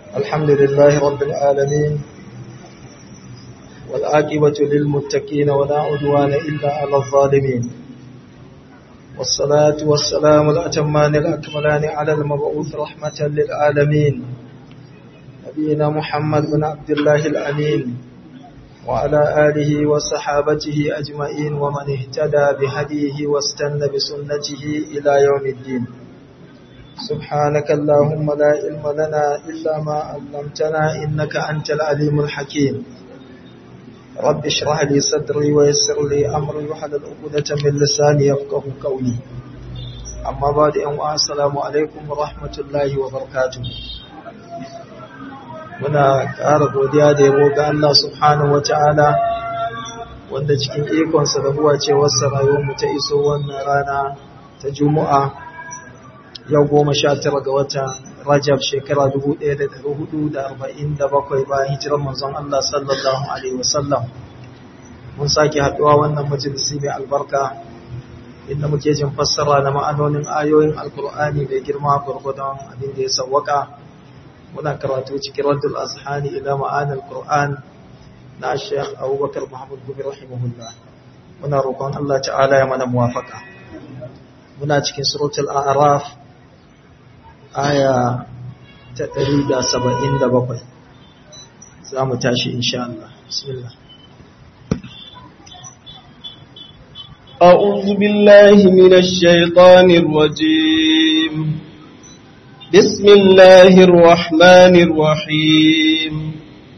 الحمد لله رب العالمين والعاقبة للمتقين ولا عدوان إلا على الظالمين والصلاة والسلام الأتمان الأكملان على المبعوث رحمة للعالمين نبينا محمد بن عبد الله الأمين وعلى آله وصحابته أجمعين ومن اهتدى بهديه واستنى بسنته إلى يوم الدين سبحانك اللهم لا علم لنا إلا ما علمتنا إنك أنت العليم الحكيم رب اشرح لي صدري ويسر لي أمري وحلل عقدة من لساني يفقه قولي أما بعد أن السلام عليكم ورحمة الله وبركاته muna ƙara godiya da yabo ga Allah subhanahu wata'ala wanda cikin ikonsa da huwa ce wasu rayuwarmu ta iso wannan rana ta juma'a yau goma sha tara ga watan rajab shekara 1447 bayan hijirar manzon Allah sallallahu alaihi wasallam mun sake haɗuwa wannan majalisi mai albarka inda muke jin fassara na ma'anonin ayoyin alkur'ani mai girma gwargwadon abin da ya sawwaka muna karatu cikin raddul azhani ila ma'anil qur'an na Sheikh Abubakar Muhammad Gumi rahimahullah muna roƙon Allah ta'ala ya mana muwafaka muna cikin suratul a'raf aya ta 177 za mu tashi insha Allah bismillah أعوذ بالله من الشيطان الرجيم بسم الله الرحمن الرحيم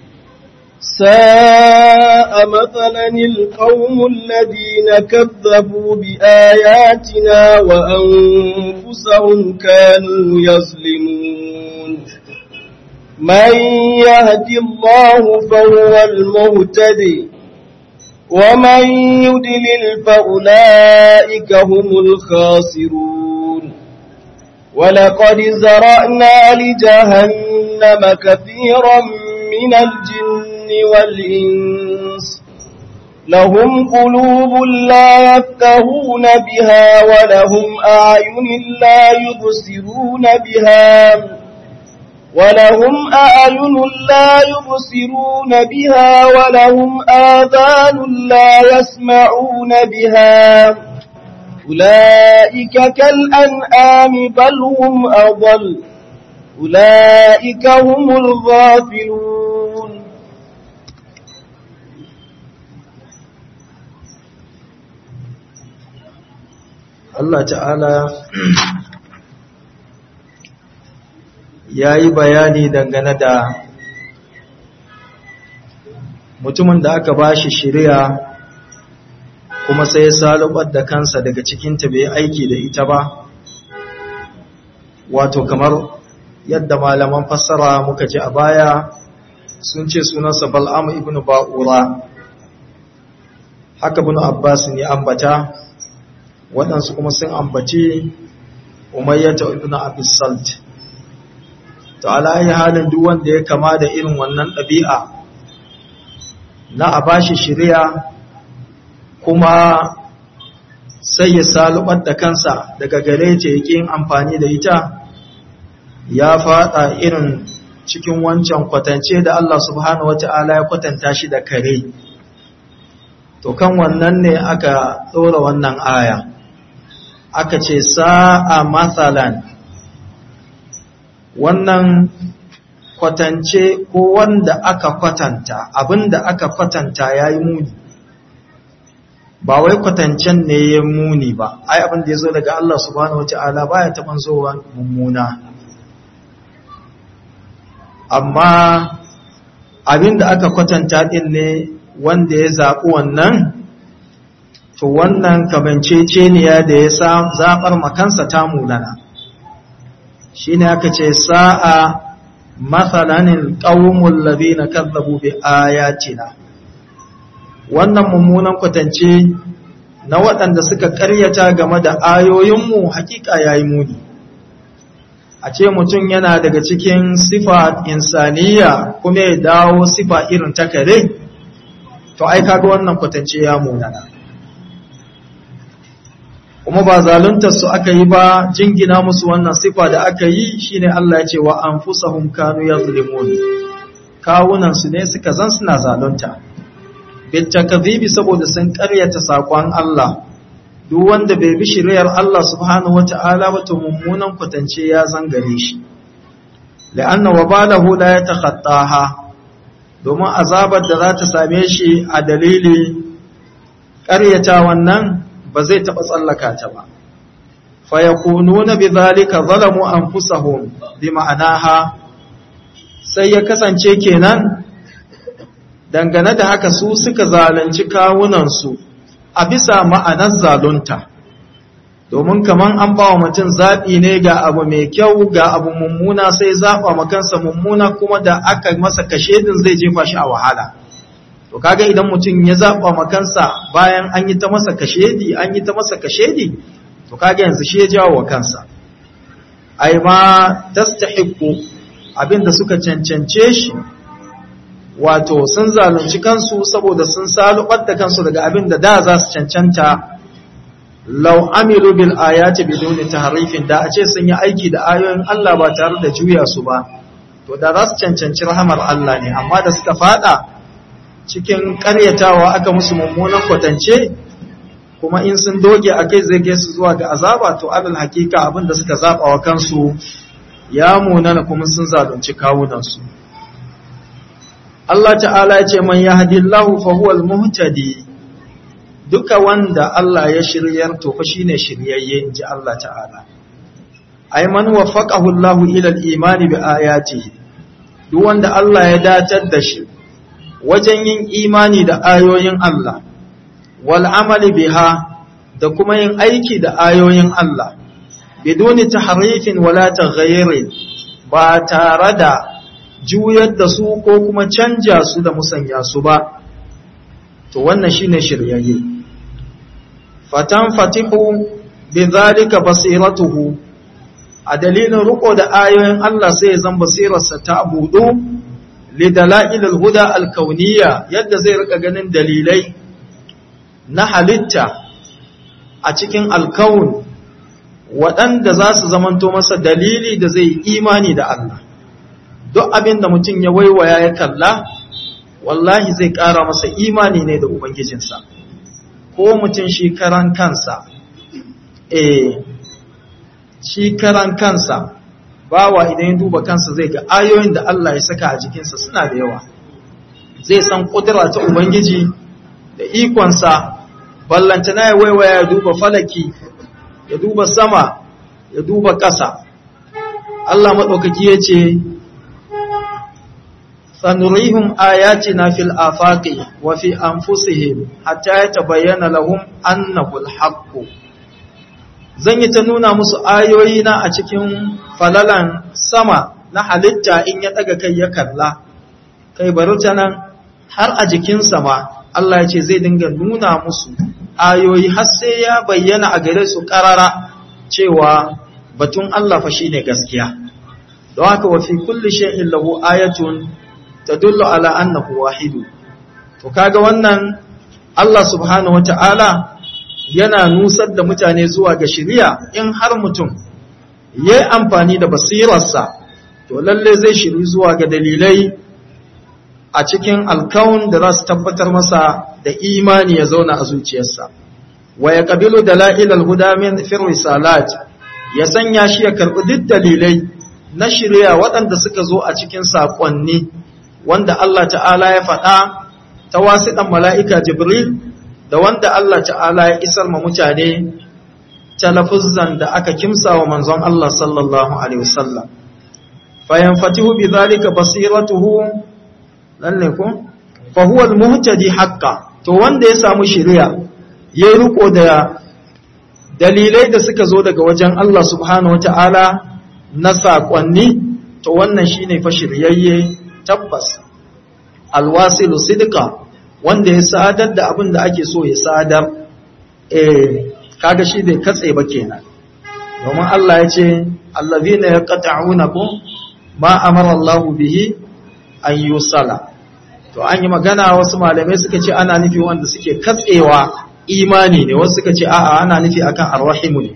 ساء مثلا القوم الذين كذبوا بآياتنا وأنفسهم كانوا يظلمون من يهد الله فهو المهتدي ومن يدلل فأولئك هم الخاسرون ولقد زرأنا لجهنم كثيرا من الجن والإنس لهم قلوب لا يفقهون بها ولهم أعين لا يبصرون بها ولهم أعين لا يبصرون بها ولهم آذان لا يسمعون بها أولئك كالأنعام بل هم أضل أولئك هم الغافلون Allah ta'ala ya yi bayani dangane da mutumin da aka ba shi shirya kuma sai ya salubar da kansa daga cikinta bai aiki da ita ba wato kamar yadda malaman fassara muka ji a baya sun ce sunansa bal'am ibn ba'ura haka bin abbas ne ambata waɗansu kuma sun ambaci umayyata ibn abis salt to alayi halin duk wanda ya kama da irin wannan ɗabi'a na a bashi shirya kuma sai ya salubar da kansa daga gare ce yake yin amfani da ita ya fada irin cikin wancan kwatance da Allah subhanahu wata'ala ya kwatanta shi da kare to kan wannan ne aka ɗora wannan aya aka ce sa'a matsalan wannan kwatance ko wanda aka kwatanta abinda aka kwatanta ya yi muni ba wai kwatancen ne ya muni ba ai abin da ya zo daga Allah subhanahu wata'ala baya taɓan zowa mummuna amma abin da aka kwatanta ɗin ne wanda ya zaɓi wannan to wannan kamanceceniya da ya zaɓar makansa ta mulana shi ne aka ce sa'a matsalanin ƙawumin labi na kazzabu bi ayatina wannan mummunan kwatance na waɗanda suka ƙaryata game da ayoyinmu hakika ya yi muni a ce mutum yana daga cikin sifa insaniya kuma ya dawo sifa irin ta kare to ai kaga wannan kwatance ya munana kuma ba zaluntar su aka yi ba jingina musu wannan sifa da aka yi shine Allah ya ce wa anfusahum kanu yazlimun kawunan su ne suka zan suna zalunta bitakadhibi saboda sun karyata sakon Allah duk wanda bai bi shiriyar Allah subhanahu wata'ala ba to mummunan kwatance ya zangare shi la'anna wabalahu la yatakhattaha domin azabar da za ta same shi a dalili ƙaryata wannan ba zai taɓa tsallaka ta ba fa yakununa bidhalika zalamu anfusahum bi ma'anaha sai ya kasance kenan dangane da haka su suka zalunci kawunansu a bisa ma'anar zalunta domin kaman an ba wa mutum zaɓi ne ga abu mai kyau ga abu mummuna sai zaɓa makansa mummuna kuma da aka masa kashedin zai jefa shi a wahala to kaga idan mutum ya zaɓa makansa bayan an yi ta masa kashedi an yi ta masa kashedi to kaga yanzu shi ya jawo wa kansa ai ma tastahiqu abinda suka cancance shi wato sun zalunci kansu saboda sun salubar da kansu daga abin da da za su cancanta lau amilu bil ayati biduni tahrifin da a ce sun yi aiki da ayoyin Allah ba tare da juya su ba to da za su cancanci rahamar Allah ne amma da suka fada cikin karyatawa aka musu mummunan kwatance kuma in sun doge a kai zai su zuwa ga azaba to alal hakika abin da suka zaba wa kansu ya munana kuma sun zalunci kawunansu Allah ta'ala ya ce man yahdillahu fa huwal muhtadi duka wanda Allah ya shiryar to fa shine shiryayye inji Allah ta'ala ay man waffaqahu Allah ila al-iman bi ayatihi duk wanda Allah ya datar da shi wajen yin imani da ayoyin Allah wal amali biha da kuma yin aiki da ayoyin Allah biduni tahrifin wala taghayyurin ba tare da juyar da su ko kuma canja su da musanya su ba to wannan shine shiryayye fatan fatihu bi zalika basiratuhu a dalilin riko da ayoyin Allah sai zan basirarsa ta budu li dalail al-huda al-kauniyya yadda zai rika ganin dalilai na halitta a cikin alkaun waɗanda za su zamanto masa dalili da zai imani da Allah duk abin da mutum ya waiwaya ya kalla wallahi zai ƙara masa imani ne da ubangijinsa ko mutum shi karan kansa eh shi karan kansa bawa idan ya duba kansa zai ga ayoyin da Allah ya saka a jikinsa suna da yawa zai san kudura ta ubangiji da ikonsa ballantana ya waiwaya ya duba falaki ya duba sama ya duba ƙasa Allah maɗaukaki ya ce سنريهم آياتنا في الآفاق وفي أنفسهم حتى يتبين لهم أنه الحق zan yi ta nuna musu ayoyina a cikin falalan sama na halitta in ya ɗaga kai ya kalla kai bari ta nan har a jikinsa ma Allah ya ce zai dinga nuna musu ayoyi har sai ya bayyana a gare su ƙarara cewa batun Allah fa shine gaskiya don haka wa fi kulli shay'in lahu ayatun tadullu ala annahu wahidu to kaga wannan Allah subhanahu wata'ala yana nusar da mutane zuwa ga shari'a in har mutum yayi amfani da basirarsa to lalle zai shiri zuwa ga dalilai a cikin alkaun da za su tabbatar masa da imani ya zauna a zuciyarsa wa ya kabilu dalail al-huda min fi risalat ya sanya shi ya karbi duk dalilai na shari'a waɗanda suka zo a cikin saƙonni wanda Allah ta'ala ya faɗa ta wasiɗan mala'ika Jibril da wanda Allah ta'ala ya isar ma mutane talafuzzan da aka kimsa wa manzon Allah sallallahu Alaihi wasallam. Fayan fatihu bi zalika basiratuhu lalle ko? Fahuwal muhtadi haƙƙa, to wanda ya samu shiriya, ya yi riko da dalilai da suka zo daga wajen Allah subhanahu wa ta'ala na saƙonni, to wannan shi ne fa shiryayye tabbas alwasilu sidika wanda ya sadar da abin da ake so ya sadar eh kaga shi bai katse ba kenan domin Allah ya ce allazina yaqta'unakum ma amara Allah bihi an yusala to an yi magana wasu malamai suka ce ana nufi wanda suke katsewa imani ne wasu suka ce a'a ana nufi akan arrahimu ne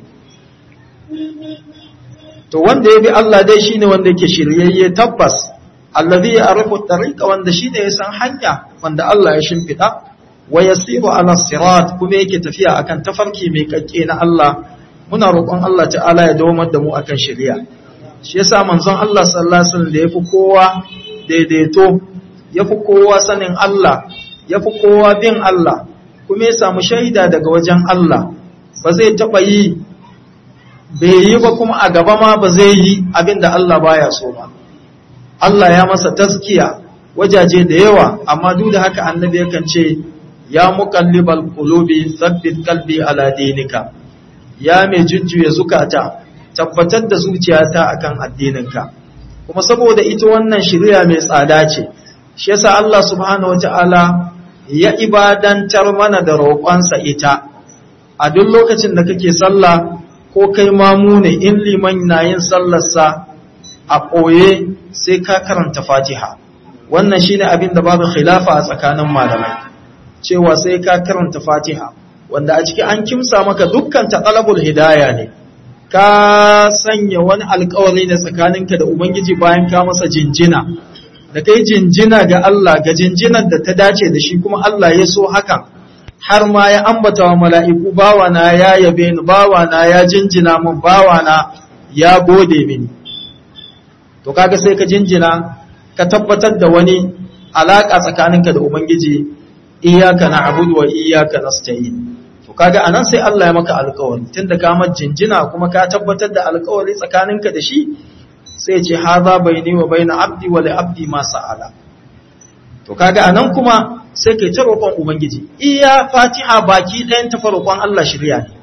to wanda ya bi Allah dai shine wanda yake shiryayye tabbas allazi ya'rifu tariqa wanda shine ya san hanya wanda Allah ya shimfida wa yasiru ala sirat kuma yake tafiya akan tafarki mai kakke na Allah muna roƙon Allah ta'ala ya dawo da mu akan shari'a shi yasa manzon Allah sallallahu alaihi wasallam da yafi kowa daidaito yafi kowa sanin Allah yafi kowa bin Allah kuma ya samu shaida daga wajen Allah ba zai taba yi bai yi ba kuma a gaba ma ba zai yi abinda Allah baya so ba Allah ya masa taskiya wajaje da yawa amma duk da haka annabi yakan ce ya muqallibal qulubi thabbit qalbi ala dinika ya mai jujjuya zukata tabbatar da zuciyata akan addininka kuma saboda ita wannan shari'a mai tsada ce shi yasa Allah subhanahu wataala ya ibadantar mana da roƙonsa ita a duk lokacin da kake sallah ko kai mamu ne in liman na yin sallarsa a ɓoye sai ka karanta fatiha wannan shine abin da babu khilafa a tsakanin malamai cewa sai ka karanta fatiha wanda a ciki an kimsa maka dukkan taqalabul hidaya ne ka sanya wani alkawari ne tsakaninka da ubangiji bayan ka masa jinjina da kai jinjina ga Allah ga jinjinar da ta dace da shi kuma Allah ya so hakan har ma ya ambata wa mala'iku bawana ya yabe ni bawana ya jinjina min bawana ya gode mini to kaga sai ka jinjina ka tabbatar da wani alaka tsakaninka da ubangiji iyyaka na'budu wa iyyaka nasta'in to kaga anan sai Allah ya maka alƙawari tunda ka mar jinjina kuma ka tabbatar da alƙawari tsakaninka da shi sai ce haza baini wa baina abdi wa li abdi ma sa'ala to kaga anan kuma sai kai ta roƙon ubangiji iya fatiha baki ɗayan ta roƙon Allah shirya ne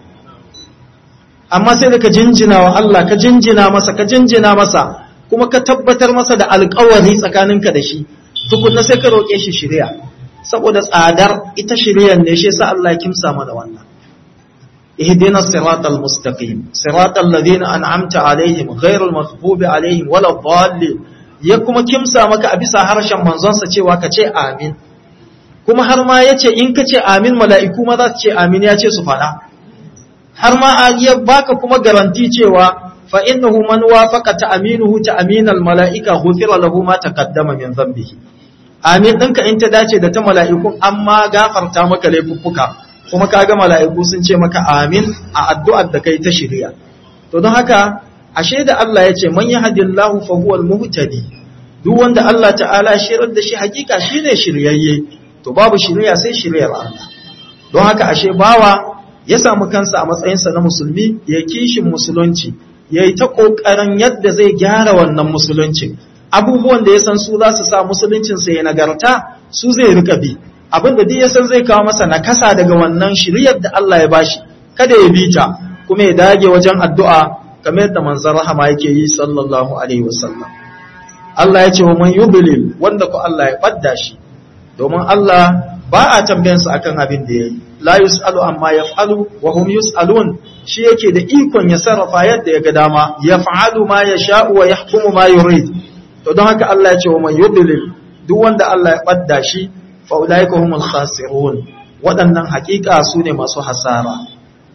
amma sai da ka jinjina wa Allah ka jinjina masa ka jinjina masa kuma ka tabbatar masa da alƙawari tsakaninka da shi tukunna sai ka roƙe shi shirya saboda tsadar ita shiryan ne shi yasa Allah ya kimsa mana wannan اهدنا الصراط المستقيم صراط الذين أنعمت عليهم غير المغضوب عليهم ولا الضالين ya kuma kimsa maka a bisa harshen manzonsa cewa ka ce amin kuma har ma ya ce in ka ce amin mala'iku ma za su ce amin ya ce su faɗa har ma ya baka kuma garanti cewa fa innahu man wafaqa ta aminuhu ta aminal mala'ika ghufira lahu ma taqaddama min dhanbihi amin ɗinka in ta dace da ta mala'ikun amma gafarta maka laifuffuka kuma kaga mala'iku sun ce maka amin a addu'ar da kai ta shirya to don haka ashe da Allah ya ce man yahdillahu fa huwal muhtadi duk wanda Allah ta'ala shirar da shi hakika shine shiryayye to babu shirya sai shiryar Allah don haka ashe bawa ya samu kansa a matsayinsa na musulmi ya kishin musulunci yayi ta kokarin yadda zai gyara wannan musulunci abubuwan da ya san su za su sa musuluncinsa ya nagarta su zai rika bi abin da duk ya san zai kawo masa nakasa daga wannan shiryar da Allah ya bashi kada ya bi ta kuma ya dage wajen addu'a kamar yadda manzon rahama yake yi sallallahu alaihi wasallam Allah ya ce wa man yubilil wanda ko Allah ya badda shi domin Allah ba a tambayan sa akan abin da yayi la yusalu amma yaf'alu wa hum yusalun shi yake da ikon ya sarrafa yadda ya ga dama yaf'alu ma yasha'u wa yahkumu ma yurid to don haka Allah ya ce wa man yubilil duk wanda Allah ya badda shi fa ulaika humul khasirun waɗannan hakika su ne masu hasara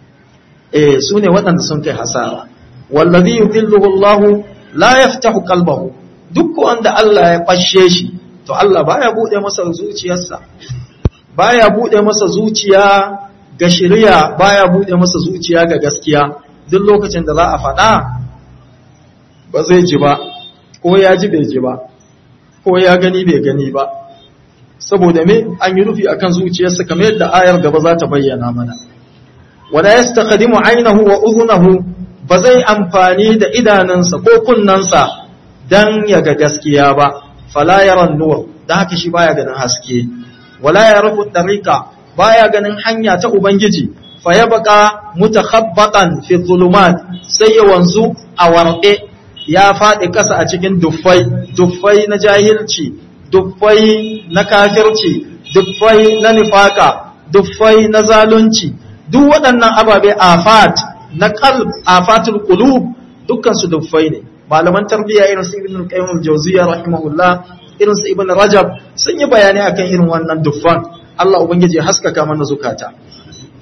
eh su ne waɗanda sun kai hasara wallazi yudilluhu Allah la yaftahu qalbahu duk wanda Allah ya fashe shi to Allah baya bude masa zuciyarsa baya bude masa zuciya ga shari'a baya bude masa zuciya ga gaskiya duk lokacin da za a faɗa ba zai ji ba ko ya ji bai ji ba ko ya gani bai gani ba saboda me an yi rufi akan zuciyarsa kamar yadda ayar gaba za ta bayyana mana wala yastaqdimu aynahu wa udhunahu ba zai amfani da idanunsa ko kunnansa dan ya ga gaskiya ba fala yaran nur dan haka shi baya ganin haske wala yarafu tariqa baya ganin hanya ta ubangiji fa yabqa mutakhabbatan fi dhulumat sai ya wanzu a warqe ya faɗi ƙasa a cikin duffai duffai na jahilci duffai na kafirci duffai na nifaka duffai na zalunci duk waɗannan ababe afat na qalb afatul qulub dukkan su duffai ne malaman tarbiyya irin su ibn qayyim al-jawziyya rahimahullah irin su ibn rajab sun yi bayani akan irin wannan duffan Allah ubangiji ya haskaka mana zukata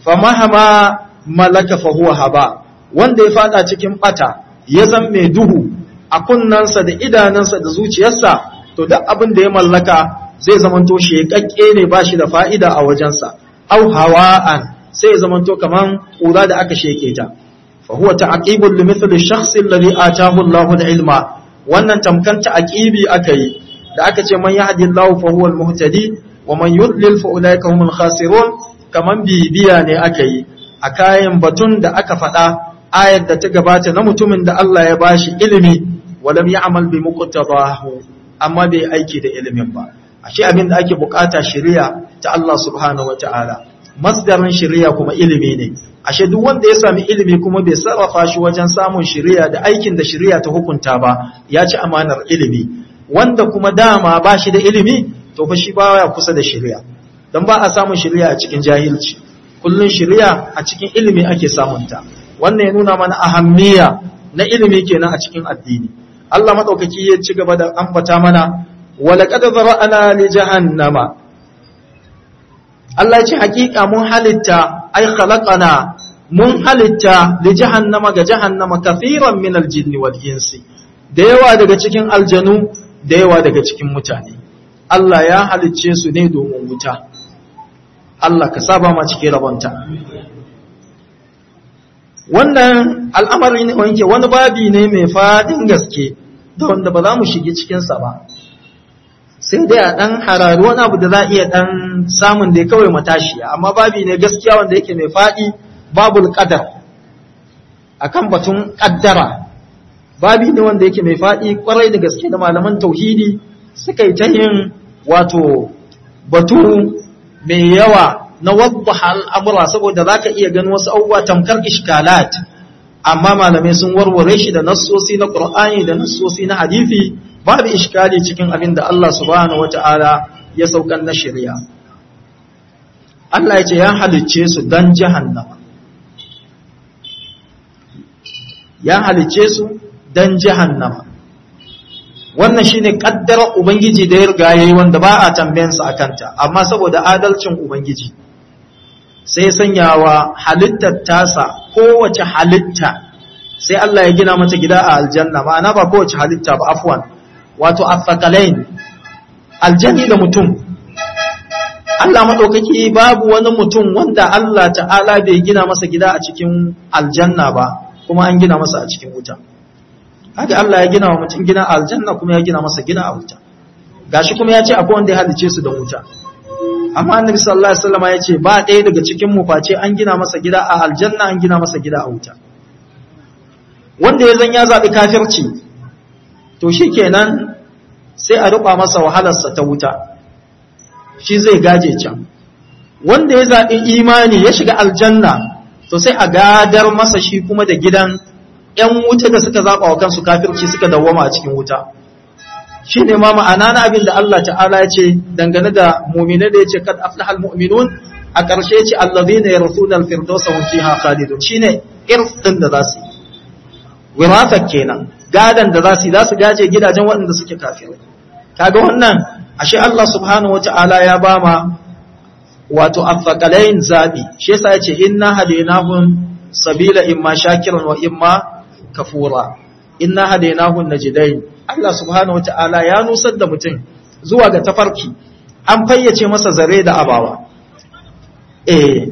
famahama malaka fa huwa haba wanda ya fada cikin bata ya zan mai duhu a kunnansa da idanansa da zuciyarsa to duk abin da ya mallaka zai zamanto shekakke ne ba shi da fa'ida a wajensa au hawa'an sai ya zamanto kaman ƙura da aka sheke ta fa huwa ta'qibul li mithli shakhs alladhi ataahu Allahu al-ilma wannan tamkan ta'qibi aka yi da aka ce man yahdillahu fa huwa al-muhtadi wa man yudlil fa ulaika humul khasirun kaman bibiya ne aka yi a kayan batun da aka faɗa ayar da ta gabata na mutumin da Allah ya bashi ilimi walam ya'mal bi muqtadahu amma bai aiki da ilimin ba ashe abin da ake bukata shari'a ta Allah subhanahu wataala masdarin shari'a kuma ilimi ne ashe duk wanda ya sami ilimi kuma bai sarrafa shi wajen samun shari'a da aikin da shari'a ta hukunta ba ya ci amanar ilimi wanda kuma dama ba shi da ilimi to fa shi baya kusa da shari'a dan ba a samun shari'a a cikin jahilci kullun shari'a a cikin ilimi ake samunta wannan ya nuna mana ahammiya na ilimi kenan a cikin addini Allah madaukaki ya ci gaba da ambata mana walaqad zara'ana li jahannama Allah ya ce hakika mun halitta ai khalaqana mun halitta li jahannama ga jahannama kafiran min aljinn wal insi da yawa daga cikin aljanu da yawa daga cikin mutane Allah ya halicce su ne domin wuta Allah ka saba ma cikin rabonta wannan al'amari ne wanke wani babi ne mai fadin gaske da wanda ba za mu shige cikinsa ba sai dai a ɗan harari wani abu da za a iya ɗan samun da ya kawai matashiya amma babi ne gaskiya wanda yake mai faɗi babul ƙadar a kan batun ƙaddara babi ne wanda yake mai faɗi ƙwarai da gaske da malaman tauhidi suka yi ta yin wato batu mai yawa na wadda al'amura saboda za ka iya ganin wasu abubuwa tamkar ishkalat amma malamai sun warware shi da nassosi na ƙur'ani da nassosi na hadithi babu ishkali cikin abin da Allah subhanahu wata'ala ya saukan na shari'a Allah ya ce ya halicce su dan jahannama ya halicce su dan jahannama wannan shine kaddarar ubangiji da ya riga yayi wanda ba a tambayansa akanta amma saboda adalcin ubangiji sai sanyawa halittar tasa kowace halitta sai Allah ya gina mata gida a aljanna ma'ana ba kowace halitta ba afwan wato afakalain aljanni da mutum Allah maɗaukaki babu wani mutum wanda Allah ta'ala bai gina masa gida a cikin aljanna ba kuma an gina masa a cikin wuta haka Allah ya gina wa mutum gina a aljanna kuma ya gina masa gina a wuta gashi kuma ya ce akwai wanda ya halice su da wuta amma annabi sallallahu alaihi wasallam ya ce ba ɗaya daga cikin mu face an gina masa gida a aljanna an gina masa gida a wuta wanda ya zan ya zaɓi kafirci to shi kenan sai a ruɓa masa wahalarsa ta wuta shi zai gaje can wanda ya zaɓi imani ya shiga aljanna to sai a gadar masa shi kuma da gidan ‘yan wuta da suka zaɓa wa kansu kafirci suka dawwama a cikin wuta shi ne ma ma'ana na abin da Allah ta'ala ya ce dangane da mumine da ya ce kad aflahal mu'minun a ƙarshe ce allazina yarsuna al-firdausa hum fiha khalidun shine irsin da za su yi wirasar kenan gadan da za su yi za su gaje gidajen waɗanda suke kafirai kaga wannan ashe Allah subhanahu wata'ala ya ba ma wato afaqalain zabi shi yasa yace inna hadainahum sabila imma shakiran wa imma kafura inna hadainahum najdain Allah subhanahu wata'ala ya nusar da mutum zuwa ga tafarki an fayyace masa zare da abawa eh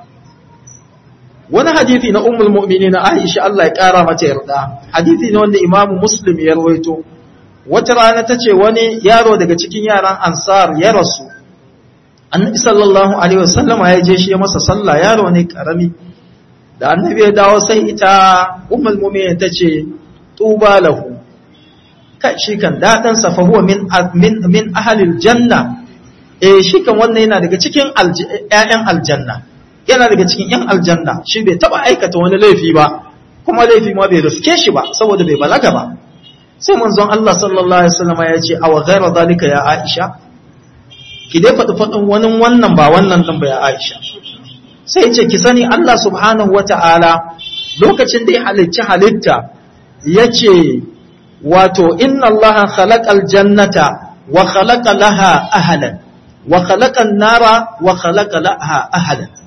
wani hadithi na ummul mu'minina Aisha Allah ya kara mata yarda hadithi ne wanda Imam Muslim ya rawaito wata rana tace wani yaro daga cikin yaran Ansar ya rasu Annabi sallallahu alaihi wasallama ya je shi ya masa sallah yaro ne karami da Annabi ya dawo sai ita ummul mu'minin tace tuba lahu kai shi kan dadan sa fa huwa min min min ahli aljanna eh shi kan wannan yana daga cikin ƴaƴan aljanna yana daga cikin ‘yan aljanna shi bai taba aikata wani laifi ba kuma laifi ma bai riske shi ba saboda bai balaga ba sai manzon Allah sallallahu alaihi wasallam ya ce aw ghayra zalika ya Aisha ki dai faɗi faɗin wani wannan ba wannan din ba ya Aisha sai ce ki sani Allah subhanahu wata'ala lokacin da ya halicci halitta yace wato inna Allah khalaqal jannata wa khalaqa laha ahlan wa khalaqa an-nara wa khalaqa laha ahlan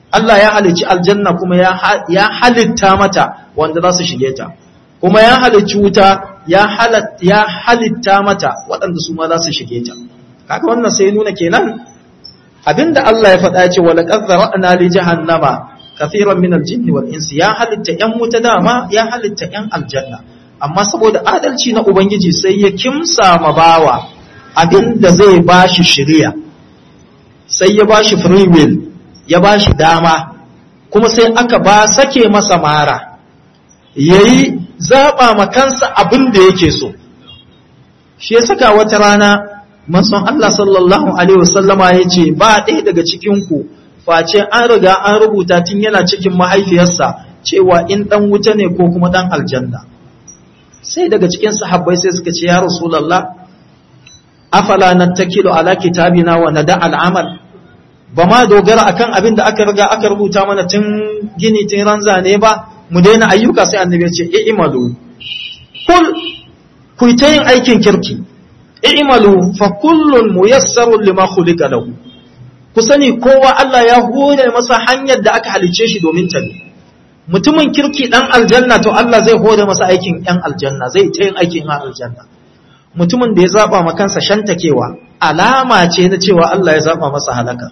Allah ya halicci aljanna kuma ya halitta mata wanda za su shige ta kuma ya halicci wuta ya halitta mata waɗanda su ma za su shige ta kaga wannan sai nuna kenan abinda Allah ya faɗa ce wala qad zara'na li jahannama kathiran min al-jinni wal insi ya halitta yan wuta dama ya halitta yan aljanna amma saboda adalci na ubangiji sai ya kimsa ma bawa abinda zai bashi shiriya sai ya bashi free will ya bashi dama kuma sai aka ba sake masa mara yayi zaba ma kansa abin da yake so shi ya saka wata rana manzon Allah sallallahu alaihi wasallama yace ba ɗaya daga cikin ku face an riga an rubuta tun yana cikin mahaifiyarsa cewa in dan wuta ne ko kuma dan aljanna sai daga cikin sahabbai sai suka ce ya rasulullah afala nattakilu ala kitabina wa nada al'amal ba ma dogara akan abin da aka riga aka rubuta mana tun gini tun ranza ne ba mu daina ayyuka sai annabi ya ce i'malu kul ku ta yin aikin kirki i'malu fa kullun muyassarun lima khuliqa lahu ku sani kowa Allah ya hore masa hanyar da aka halice shi domin ta ne mutumin kirki dan aljanna to Allah zai hore masa aikin yan aljanna zai ta yin aikin yan aljanna mutumin da ya zaba ma kansa shantakewa alama ce na cewa Allah ya zaba masa halaka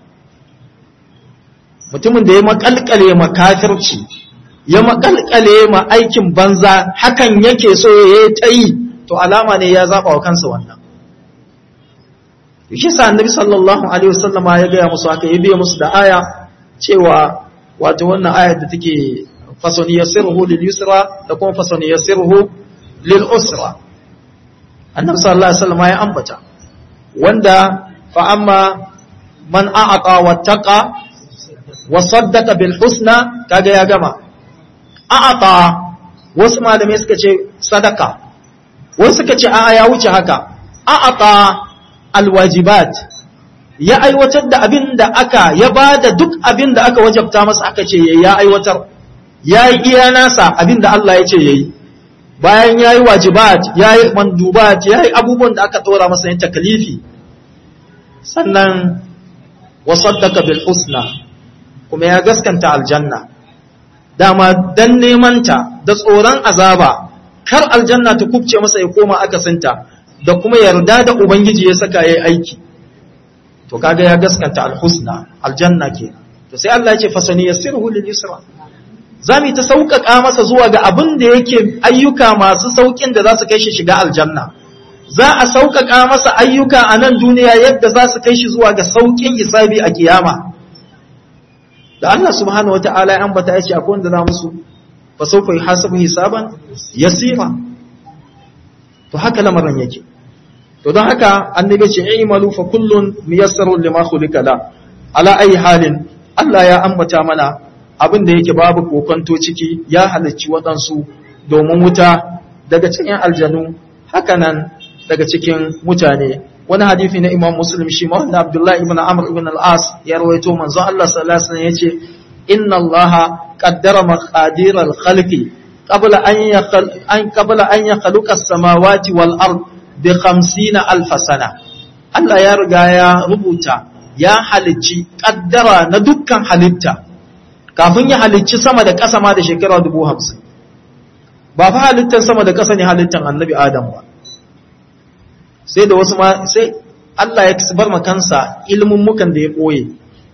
mutumin da ya makalkale ma kafirci ya makalkale ma aikin banza hakan yake so ya ta yi to alama ne ya zaba wa kansa wannan shi sa annabi sallallahu alaihi wasallama ya gaya musu haka ya biya musu da aya cewa wato wannan ayar da take fasoni yasiruhu lil yusra da kuma fasoni yasiruhu lil usra annabi sallallahu alaihi wasallama ya ambata wanda fa amma man a'ata wattaqa wa saddaqa bil husna kaga ya gama a'ata wasu malamai suka ce sadaka wasu suka ce a'a ya wuce haka a'ata alwajibat ya aiwatar da abin da aka ya ba da duk abin da aka wajabta masa aka ce ya aiwatar ya yi iya nasa abin da Allah ya ce ya yi bayan ya yi wajibat ya yi mandubat ya yi abubuwan da aka tsora masa yin takalifi sannan wasaddaka bil husna kuma ya gaskanta aljanna dama dan nemanta da tsoron azaba kar aljanna ta kubce masa ya koma akasinta da kuma yarda da ubangiji ya saka yayi aiki to kaga ya gaskanta alhusna aljanna ke to sai Allah ya ce fasani yassirhu lil yusra zamu ta sauƙaƙa masa zuwa ga abin da yake ayyuka masu saukin da za su kai shi shiga aljanna za a sauƙaƙa masa ayyuka a nan duniya yadda za su kai shi zuwa ga sauƙin hisabi a kiyama da Allah subhanahu wataala ya ambata ya ce akwai wanda za musu fa sawfa yuhasabu hisaban yasira to haka lamarin yake to don haka annabi ce i'malu fa kullun miyassarun lima khuliqa la ala ayi halin Allah ya ambata mana abin da yake babu kokonto ciki ya halicci waɗansu domin wuta daga cikin aljanu haka nan daga cikin mutane wani hadisi na Imam Muslim shi ma wanda Abdullah ibn Amr ibn al-As ya rawaito manzo Allah sallallahu alaihi wasallam yace inna Allah qaddara maqadir al-khalqi qabla an yakhal an qabla an yakhluqa as-samawati wal ard bi 50 alf sana Allah ya riga ya rubuta ya halicci kaddara na dukkan halitta kafin ya halicci sama da ƙasa ma da shekara dubu hamsin ba fa halittar sama da ƙasa ne halittar annabi adam ba sai da wasu ma sai Allah ya bar ma kansa ilimin mukan da ya ɓoye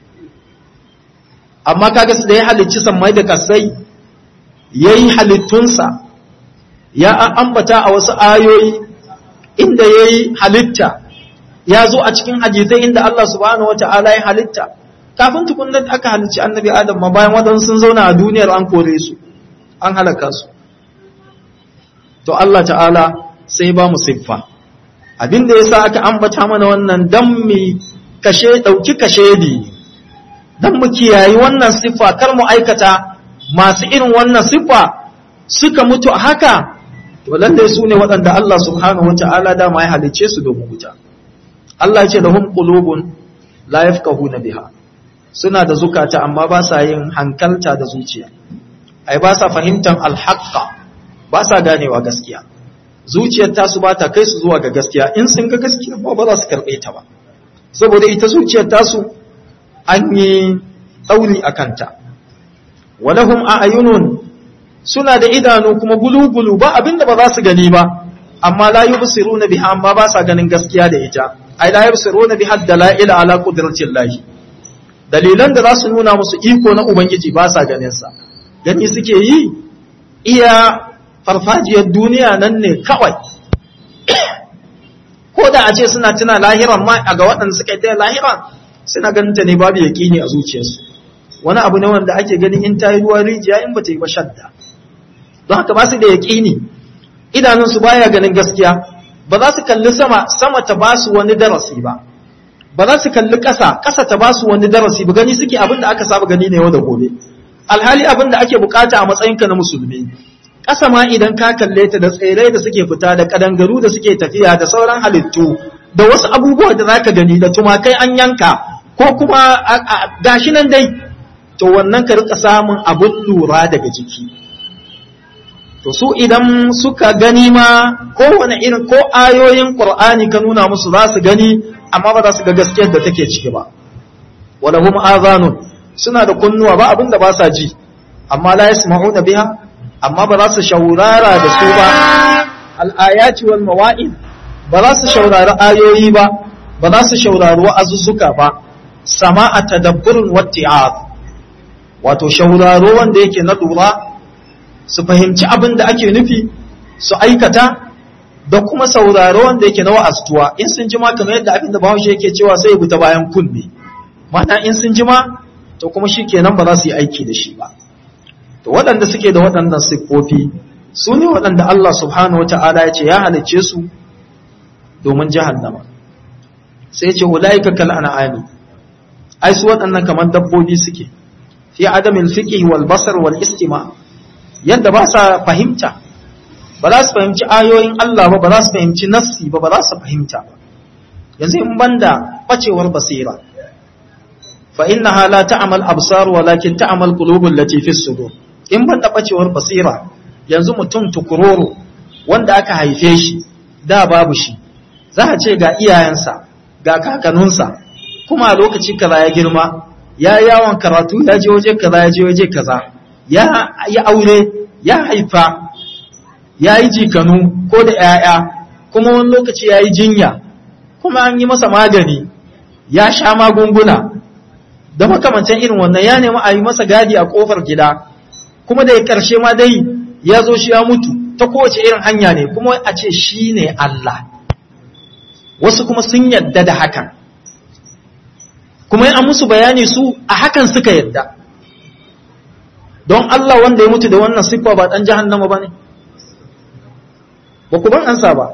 amma kaga su da ya halicci sammai da kasai ya yi halittunsa ya ambata a wasu ayoyi inda ya yi halitta ya zo a cikin hadisai inda Allah subhanahu wa ta'ala ya halitta kafin tukunan aka halicci annabi adam ma bayan waɗansu sun zauna a duniyar an kore su an halaka su to Allah ta'ala sai ba mu siffa abinda ya sa aka ambata mana wannan dan mu kashe ɗauki kashe di dan mu kiyayi wannan siffa kar mu aikata masu irin wannan siffa suka mutu haka to lalle su ne waɗanda Allah subhanahu wa ta'ala dama ya halicce su domin wuta Allah ya ce lahum qulubun la yafqahuna biha suna da zukata amma ba sa yin hankalta da zuciya ai ba sa fahimtar alhaqqa ba sa ganewa gaskiya zuciyar tasu ba ta kai su zuwa ga gaskiya in sun ga gaskiya ba ba za su karɓe ta ba saboda ita zuciyar tasu an yi ɗauri a kanta walahum a ayunun suna da idanu kuma gulu-gulu ba abinda ba za su gani ba amma la yubsiruna biha amma ba sa ganin gaskiya da ita ai la yubsiruna biha dalaila ala qudratillahi dalilan da za su nuna musu iko na ubangiji ba sa ganin sa gani suke yi iya farfajiyar duniya nan ne kawai ko da a ce suna tuna lahiran ma a ga waɗanda suka yi ta lahiran suna ganin ta ne babu yaƙini a zuciyarsu wani abu ne wanda ake ganin in ta yi ruwa rijiya in ba ta yi ba shadda don haka ba su da yaƙini idanunsu baya ganin gaskiya ba za su kalli sama sama ta ba su wani darasi ba ba za su kalli ƙasa ƙasa ta ba su wani darasi ba gani suke abin da aka saba gani ne yau da gobe alhali abin da ake bukata a matsayinka na musulmi ƙasa ma idan ka kalle ta da tsirrai da suke fita da kadangaru da suke tafiya da sauran halittu da wasu abubuwa da zaka gani da tumakai an yanka ko kuma gashi nan dai to wannan ka rika samun abun lura daga jiki to su idan suka gani ma kowane irin ko ayoyin qur'ani ka nuna musu za su gani amma ba za su ga gaskiyar da take ciki ba walahum azanun suna da kunnuwa ba abinda ba sa ji amma la yasma'una biha amma ba za su shaurara da su ba al-ayati wal mawa'id ba za su shaurari ayoyi ba ba za su shaurari wa'azuzzuka ba sama'a tadabburun watti'az wato shauraro wanda yake na lura su fahimci abin da ake nufi su aikata da kuma sauraro wanda yake na wa'aztuwa in sun jima kamar yadda abin da bahaushe yake cewa sai buta bayan kunne mana in sun jima to kuma shi kenan ba za su yi aiki da shi ba to waɗanda suke da waɗannan siffofi su ne waɗanda Allah subhanahu wata'ala ya ce ya halicce su domin jahannama sai ce ulaika kal an'ami ai su waɗannan kamar dabbobi suke fi adamin fiqh wal basar wal istima' yadda ba sa fahimta ba za su fahimci ayoyin Allah ba ba za su fahimci nassi ba ba za su fahimta ba yanzu in banda bacewar basira fa innaha la ta'mal absar walakin ta'mal qulubul lati fi sudur in banda bacewar basira yanzu mutum tukuroro wanda aka haife shi da babu shi za a ce ga iyayensa ga kakanninsa kuma a lokaci kaza ya girma ya yawon karatu ya je waje kaza ya je waje kaza ya yi aure ya haifa ya yi jikanu ko da ‘ya'ya kuma wani lokaci ya yi jinya kuma an yi masa magani ya sha magunguna da makamancin irin wannan ya nemi a yi masa gadi a ƙofar gida kuma da ya ƙarshe ma dai ya zo shi ya mutu ta kowace irin hanya ne kuma a ce shi ne Allah wasu kuma sun yadda da hakan kuma an musu bayani su a hakan suka yadda don Allah wanda ya mutu da wannan siffa ba ɗan jahannama ba ne? Ba ku ban ansa ba.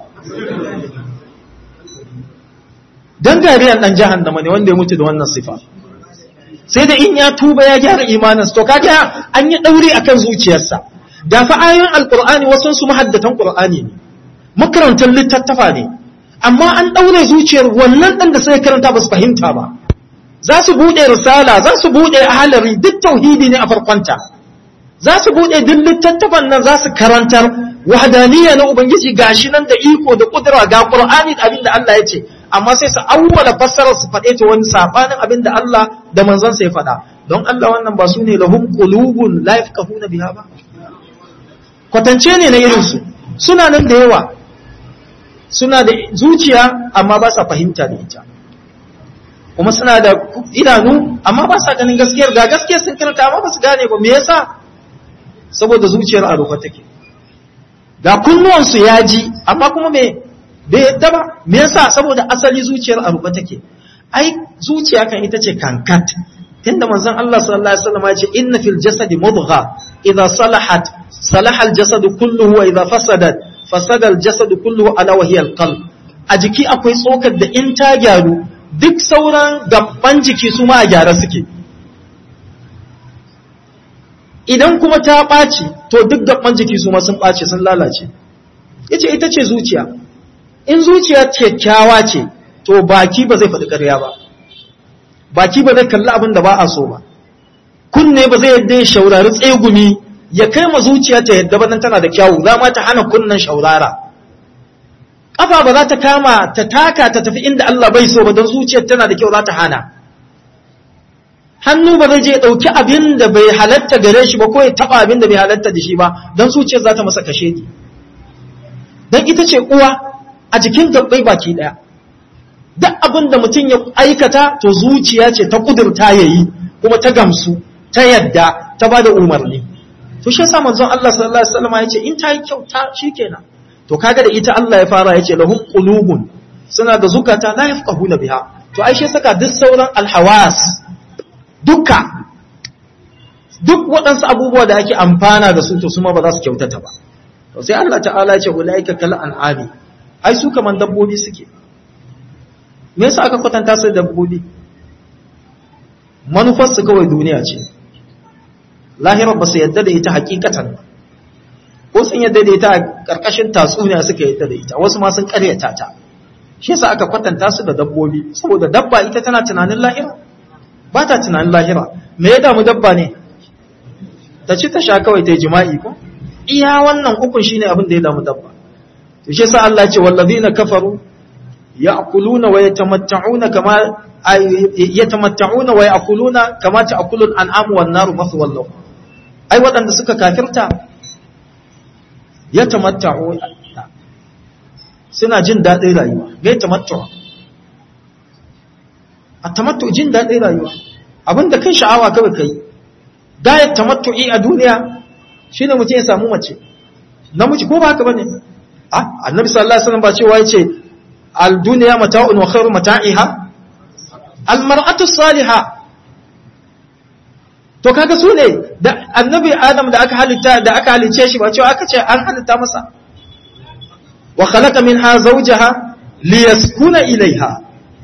Don gariyan ɗan jahannama ne wanda ya mutu da wannan siffa. Sai da in ya tuba ya gyara imaninsa, to kaga an yi ɗauri a kan zuciyarsa. Da fa ayoyin Alƙur'ani wasu su mahaddatan Ƙur'ani ne, makarantar littattafa ne, amma an ɗaure zuciyar wannan ɗan da sai karanta ba su fahimta ba. Za su buɗe risala, za su buɗe ahalari duk tauhidi ne a farkonta. za su buɗe duk littattafan nan za su karantar wahadaniya na ubangiji gashi nan da iko da kudura ga qur'ani da abin da Allah ya ce amma sai su awwala fassarar su faɗe ta wani sabanin abin da Allah da manzon sa ya faɗa don Allah wannan ba su ne lahum qulubun la yafqahuna biha ba kwatance ne na irin su suna nan da yawa suna da zuciya amma ba sa fahimta da ita kuma suna da idanu amma ba sa ganin gaskiyar ga gaskiyar sun karanta amma ba su gane ba me yasa saboda zuciyar a rufe take ga kunnuwansu ya ji amma kuma me bai yadda ba me yasa saboda asali zuciyar a rufe take ai zuciya kan ita ce kankat tunda manzon Allah sallallahu alaihi wasallam ya ce inna fil jasadi mudgha idha salahat salaha al jasad kulluhu wa idha fasadat fasada al jasad kulluhu ala wa hiya al qalb a jiki akwai tsokar da in ta gyaru duk sauran gaban jiki su ma a gyara suke idan kuma ta ɓaci to duk gaban jiki su ma sun ɓace sun lalace yace ita ce zuciya in zuciya kyakkyawa ce to baki ba zai faɗi ƙarya ba baki ba zai kalli abin da ba a so ba kunne ba zai yadda ya shaurari tsegumi ya kai ma zuciya ta yadda ba tana da kyawu za ma ta hana kunnen shaurara ƙafa ba za ta kama ta taka ta tafi inda Allah bai so ba don zuciyar tana da kyau za ta hana hannu ba zai je ya ɗauki abin da bai halatta gare shi ba ko ya taɓa abin da bai halatta da shi ba don zuciyar za ta masa kashe ni don ita ce uwa a jikin gabbai baki ɗaya duk abin da mutum ya aikata to zuciya ce ta kudurta ya yi kuma ta gamsu ta yadda ta ba da umarni to shi yasa manzon Allah sallallahu alaihi wasallam ya ce in ta yi kyau ta shikenan to kaga da ita Allah ya fara ya ce lahum qulubun suna da zukata la yafqahuna biha to ai shi saka duk sauran alhawas duka duk waɗansu abubuwa da ake amfana da su to su ma ba za su kyautata ba to sai Allah ta'ala ya ce ulaika kal an'ami ai su kaman dabbobi suke me yasa aka kwatanta su da dabbobi manufar su kawai duniya ce lahirar ba su yadda da ita hakikatan ko sun yadda da ita a ƙarƙashin tatsuniya suka yadda da ita wasu ma sun ƙaryata ta shi yasa aka kwatanta su da dabbobi saboda dabba ita tana tunanin lahira ba ta tunanin lahira me ya damu dabba ne ta ci ta sha kawai ta yi jima'i ko iya wannan ukun shine abin da ya damu dabba to shi yasa Allah ya ce wallazina kafaru ya'kuluna wa yatamatta'una kama yatamatta'una wa ya'kuluna kama ta'kulul an'amu wan naru mathwal lahum ai waɗanda suka kafirta yatamatta'u suna jin daɗin rayuwa ga yatamattu a tamattu jin daɗin rayuwa abinda kai sha'awa kawai kai gayat tamattu'i a duniya shine mutum ya samu mace namiji ko ba haka bane ah annabi sallallahu alaihi wasallam ba cewa yace al dunya mata'un wa khairu mata'iha al mar'atu salihah to kaga su ne da annabi adam da aka halitta da aka halice shi ba cewa aka ce an halitta masa wa khalaqa minha zawjaha liyaskuna ilaiha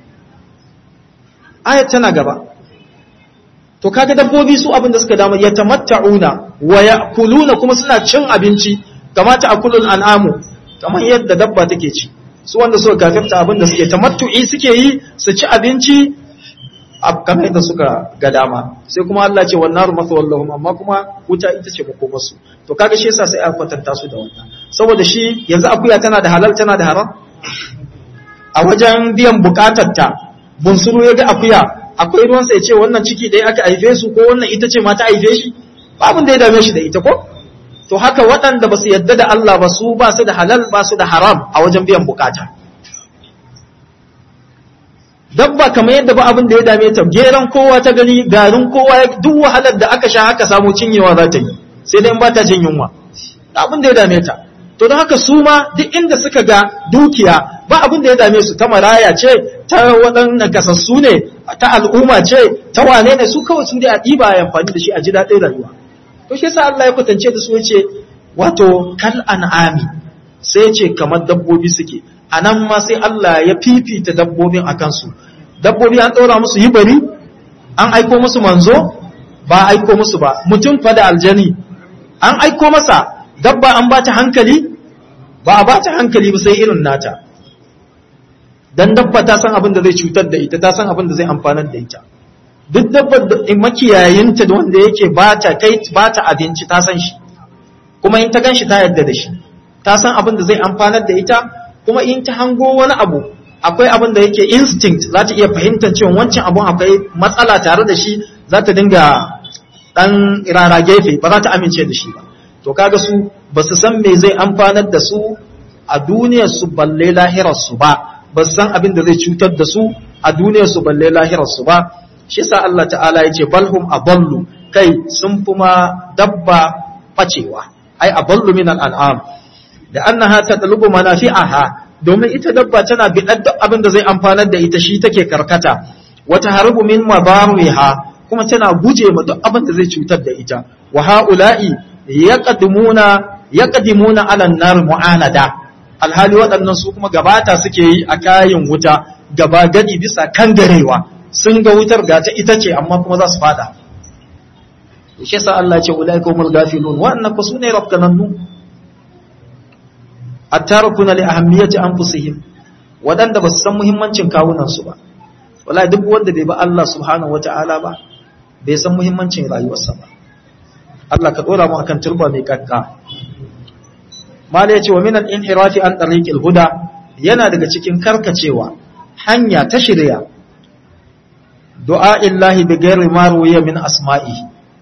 ayat tana gaba to kaga dabbobi su abin da suka dama yatamatta'una wa ya'kuluna kuma suna cin abinci kamata akulul an'amu kamar yadda dabba take ci su wanda suka kafirta abin da suke tamattu'i suke yi su ci abinci kamar yadda suka ga dama sai kuma Allah ce wannan naru masa wallahum amma kuma wuta ita ce makomarsu to kaga shi yasa sai a kwatanta su da wannan saboda shi yanzu akuya tana da halal tana da haram a wajen biyan bukatar ta bunsuru ya ga akuya akwai ruwan sai ce wannan ciki ɗaya aka haife su ko wannan ita ce ma ta haife shi babun da ya dame shi da ita ko to haka waɗanda ba su yadda da Allah ba su ba su da halal ba su da haram a wajen biyan bukata dabba kamar yadda ba abin da ya dame ta geran kowa ta gani garin kowa duk wahalar da aka sha haka samu cinyewa za ta yi sai dai ba ta jin yunwa abin da ya dame ta to don haka su ma duk inda suka ga dukiya ba abin da ya dame su ta maraya ce ta waɗannan kasassu ne ta al'umma ce ta wane ne su kawai su dai a ɗiba ya amfani da shi a ji daɗin rayuwa to shi yasa Allah ya kwatance da su yace wato kal an'ami sai yace kamar dabbobi suke anan ma sai Allah ya fifita dabbobin akan su dabbobi an ɗora musu yi bari an aiko musu manzo ba aiko musu ba mutum fa da aljani an aiko masa dabba an ba ta hankali ba a ba ta hankali ba sai irin nata dan dabba ta san abin da zai cutar da ita ta san abin da zai amfanar da ita duk dabbar da makiyayinta da wanda yake ba ta kai ba ta abinci ta san shi kuma in ta gan shi ta yarda da shi ta san abin da zai amfanar da ita kuma in ta hango wani abu akwai abin da yake instinct za ta iya fahimtar cewa wancan abun akwai matsala tare da shi za ta dinga dan rara gefe ba za ta amince da shi ba to kaga su ba su san me zai amfanar da su a duniyar su balle lahirar su ba ba su san abin da zai cutar da su a duniyar su balle lahirar su ba shi sa Allah ta'ala ya ce balhum aballu kai sun fi ma dabba bacewa ai aballu min al'am da annaha tatlubu manafi'aha domin ita dabba tana bidar duk abin da zai amfanar da ita shi take karkata wata harbu min madariha kuma tana guje ma duk abin da zai cutar da ita wa haula'i yaqdimuna yaqdimuna ala nar mu'anada alhali waɗannan su kuma gabata suke yi a kayan wuta gaba gadi bisa kangarewa sun ga wutar ga ta ita ce amma kuma za su fada shi yasa Allah ya ce ulaikumul gafilun wa'annan ku sune rabkanannu attarukuna li ahammiyati anfusihim wadanda ba su san muhimmancin kawunan su ba wallahi duk wanda bai ba Allah subhanahu wataala ba bai san muhimmancin rayuwarsa ba Allah ka dora mu akan turba mai kakka mala yace wa min al-inhirafi an tariqil huda yana daga cikin karkacewa hanya ta shirya du'a illahi bi ghairi ma ruwiya min asma'i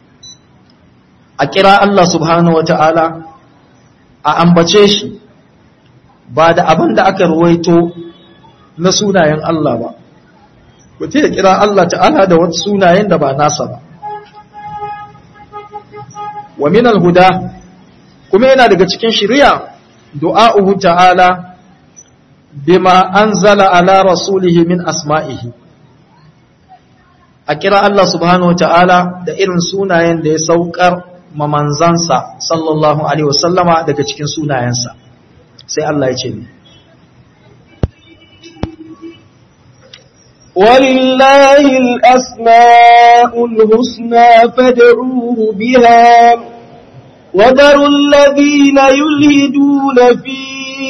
a kira Allah subhanahu wata'ala a ambace shi ba da abin da aka ruwaito na sunayen Allah ba mutum ya kira Allah ta'ala da wasu sunayen da ba nasa ba wa min al-huda kuma yana daga cikin shari'a du'a'uhu ta'ala bima anzala ala rasulihi min asma'ihi a kira Allah subhanahu ta'ala da irin sunayen da ya saukar mamanzansa sallallahu alaihi wasallama daga cikin sunayensa sai Allah ya ce ni ولله الأسماء الحسنى فادعوه بها وذروا الذين يلهدون في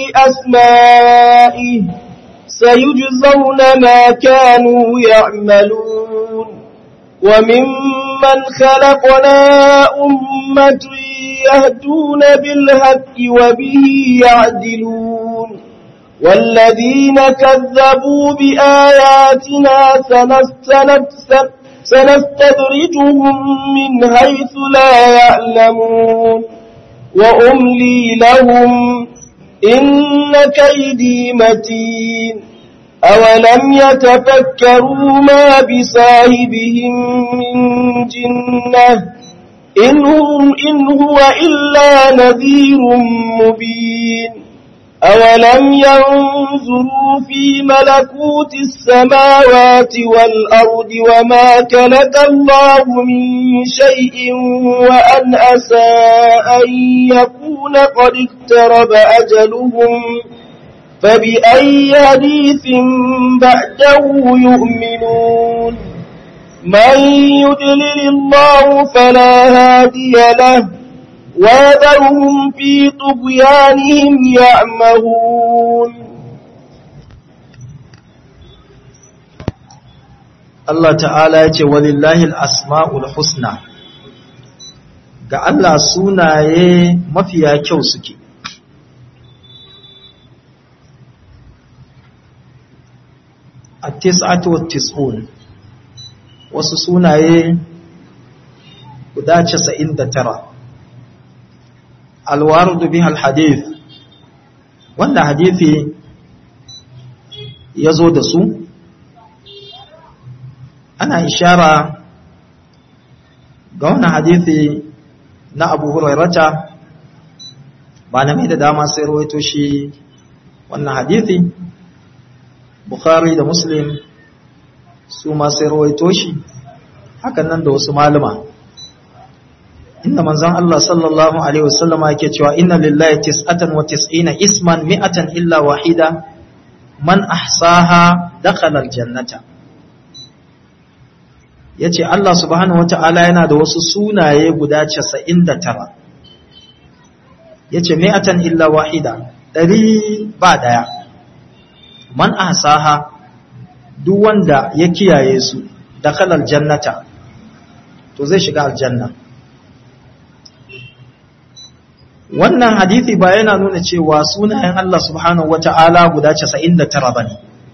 أسمائه سيجزون ما كانوا يعملون وممن خلقنا أمة يهدون بالهك وبه يعدلون والذين كذبوا بآياتنا سنستدرجهم سنستدرجهم من حيث لا يعلمون وأملي لهم إن كيدي متين أولم يتفكروا ما بصاحبهم من جنة إن, هم إن هو إلا نذير مبين أولم ينظروا في ملكوت السماوات والأرض وما كلك الله من شيء وأن أسى أن يكون قد اقترب أجلهم فبأي حديث بعده يؤمنون من يدلل الله فلا هادي له وذرهم في طغيانهم يعمهون Allah ta'ala ya ce walillahi al'asma'ul husna ga Allah sunaye mafiya kyau suke a tis'atu tis'un wasu sunaye guda casa'in da tara alwarudu bihal hadith wanda hadithi ya zo da su ana ishara ga wannan hadithi na abu hurairata ba na mai da dama sai rawaito shi wannan hadithi bukhari da muslim su ma sai rawaito shi hakan nan da wasu malama inda manzon Allah sallallahu alaihi wasallama yake cewa inna lillahi tis'atan wa tis'ina isman mi'atan illa wahida man ahsaha dakhala aljannata yace Allah subhanahu wataala yana da wasu sunaye guda 99 yace mi'atan illa wahida dari ba daya man ahsaha duk wanda ya kiyaye su dakhala aljannata to zai shiga aljanna wannan hadithi ba yana nuna cewa sunayen Allah subhanahu wata'ala guda 99 bane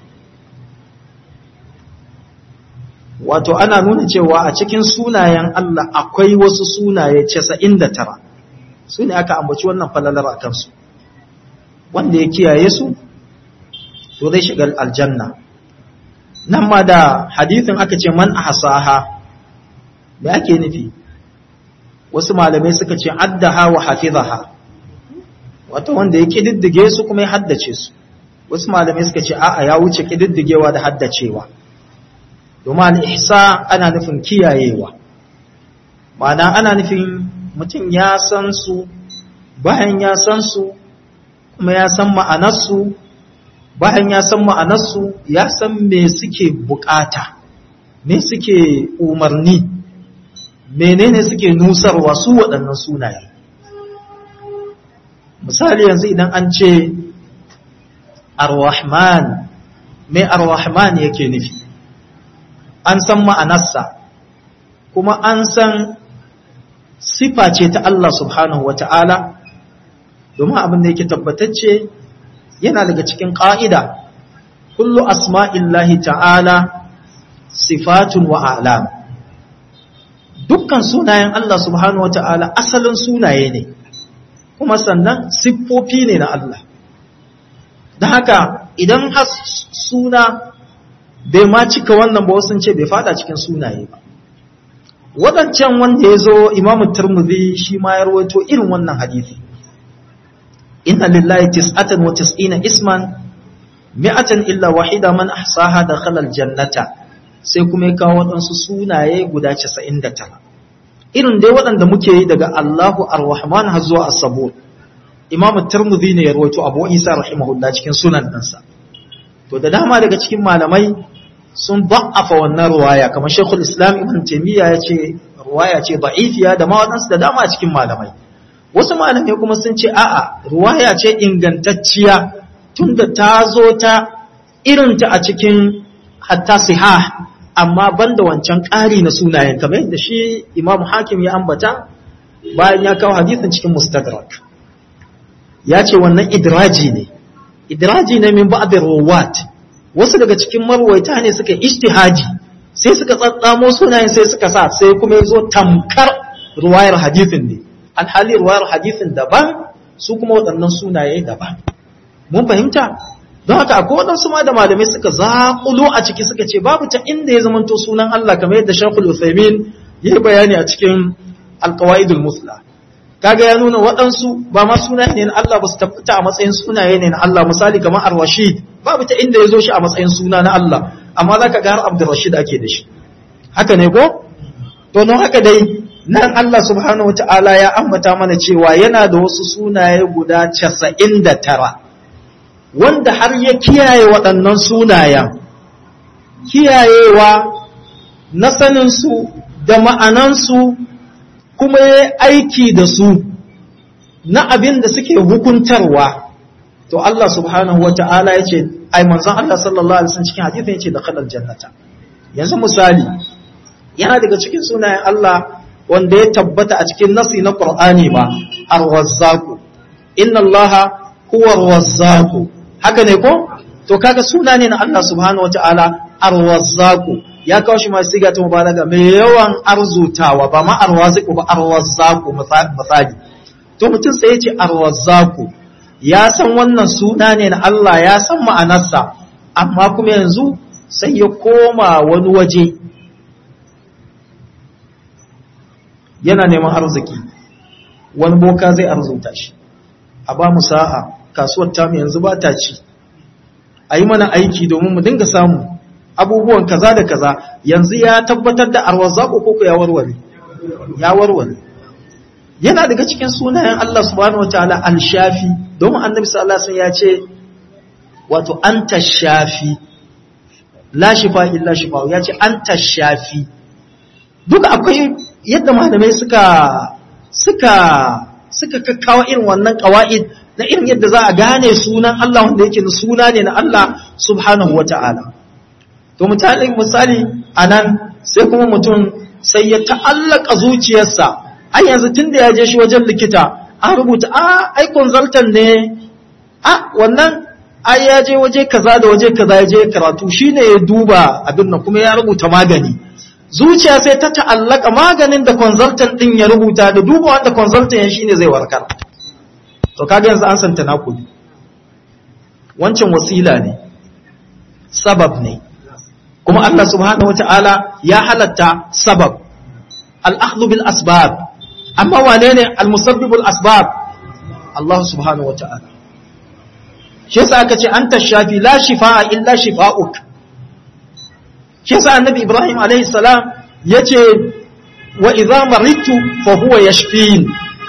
wato ana nuna cewa a cikin sunayen Allah akwai wasu sunaye 99 su ne aka ambaci wannan falalar a kansu wanda ya kiyaye su to zai shiga aljanna nan ma da hadithin aka ce man ahsaha me ake nufi wasu malamai suka ce addaha wa hafizaha wato wanda ya kididdige su kuma ya haddace su wasu malamai suka ce a'a ya wuce kididdigewa da haddacewa domin al-ihsa ana nufin kiyayewa ma'ana ana nufin mutum ya san su bayan ya san su kuma ya san ma'anarsu bayan ya san ma'anarsu ya san me suke bukata me suke umarni menene suke nusarwa su waɗannan sunaye misali yanzu idan an ce ar-rahman me ar-rahman yake nufi an san ma'anarsa kuma an san sifa ce ta Allah subhanahu wata'ala domin abin da yake tabbatacce yana daga cikin ƙa'ida kullu asma'illahi ta'ala sifatun wa alam dukkan sunayen Allah subhanahu wata'ala asalin sunaye ne kuma sannan siffofi ne na Allah da haka idan har suna bai ma cika wannan ba wasu ce bai fada cikin sunaye ba waɗancan wanda ya zo imamu turmuzi shi ma ya rawaito irin wannan hadisi inna lillahi tis'atan wa tis'ina isman mi'atan illa wahida man ahsaha dakhala aljannata sai kuma ya kawo waɗansu sunaye guda 99 irin dai waɗanda muke yi daga Allahu ar-Rahman har zuwa as-Sabur imamu turmuzi ne ya rawaito Abu Isa rahimahullah cikin sunan ɗansa to da dama daga cikin malamai sun ba'afa wannan ruwaya kamar Sheikhul Islam Ibn Taymiyyah ya ce ruwaya ce da'ifiya da ma waɗansu da dama a cikin malamai wasu malamai kuma sun ce a'a ruwaya ce ingantacciya tunda ta zo ta irinta a cikin hatta sihah amma banda wancan ƙari na sunayen kamar yadda shi Imam Hakim ya ambata bayan ya kawo hadisin cikin Mustadrak ya ce wannan idraji ne idraji ne min ba'd ruwat wasu daga cikin marwaita ne suka ijtihaji sai suka tsatsamo sunayen sai suka sa sai kuma yazo tamkar ruwayar hadisin ne alhali ruwayar hadisin daban su kuma waɗannan sunaye daban mun fahimta don haka akwai waɗansu ma da malamai suka zaƙulo a ciki suka ce babu ta inda ya zamanto sunan Allah kamar yadda Sheikhul Uthaymeen ya yi bayani a cikin Al-Qawaidul Musla kaga ya nuna waɗansu ba ma sunaye ne na Allah ba su tabbata a matsayin sunaye ne na Allah misali kamar Ar-Rashid babu ta inda ya zo shi a matsayin suna na Allah amma za ka ga har Abdurrashid ake da shi haka ne ko to don haka dai nan Allah subhanahu wata'ala ya ambata mana cewa yana da wasu sunaye guda 99 wanda har ya kiyaye waɗannan sunayen kiyayewa na saninsu da ma'anansu kuma ya aiki da su na abin da suke hukuntarwa to Allah subhanahu wa ta'ala ya ce ai manzon Allah sallallahu alaihi wasallam cikin hadisin ya ce da khalal jannata yanzu misali yana daga cikin sunayen Allah wanda ya tabbata a cikin nasi na Qur'ani ba ar-razzaq inna Allah huwa ar-razzaq haka ne ko to kaga suna ne na Allah subhanahu wa ta'ala ar-razzaq ya kawo shi masu siga ta mubalaga mai yawan arzutawa ba ma arwaziku ba arwazzaku misali to mutum sai ya ce arwazzaku ya san wannan suna ne na Allah ya san ma'anarsa amma kuma yanzu sai ya koma wani waje yana neman arziki wani boka zai arzuta shi a ba mu sa'a kasuwar tamu yanzu ba ta ci a yi mana aiki domin mu dinga samu abubuwan kaza da kaza yanzu ya tabbatar da arwazaku koko ya warware ya warware yana daga cikin sunayen Allah subhanahu wataala al-shafi domin annabi sallallahu alaihi wasallam ya ce wato anta shafi la shifa illa shifa ya ce anta shafi duka akwai yadda malamai suka suka suka kakkawa irin wannan qawaid na irin yadda za a gane sunan Allah wanda yake suna ne na Allah subhanahu wataala to misali misali anan sai kuma mutum sai ya ta'allaka zuciyarsa ai yanzu tunda ya je shi wajen likita an rubuta a ai consultant ne a wannan ai ya je waje kaza da waje kaza ya je karatu shine ya duba abin nan kuma ya rubuta magani zuciya sai ta ta'allaka maganin da consultant din ya rubuta da duba wanda consultant ya shine zai warkar to kaga yanzu an santa nakudi wancan wasila ne sabab ne kuma Allah subhanahu wata'ala ya halatta sabab al'akhdhu bil asbab amma wane ne al-musabbibul asbab Allah subhanahu wata'ala shi yasa aka ce anta shafi la shifaa illa shifaa'uk shi yasa annabi Ibrahim alaihi salam yace wa idza maridtu fa huwa yashfin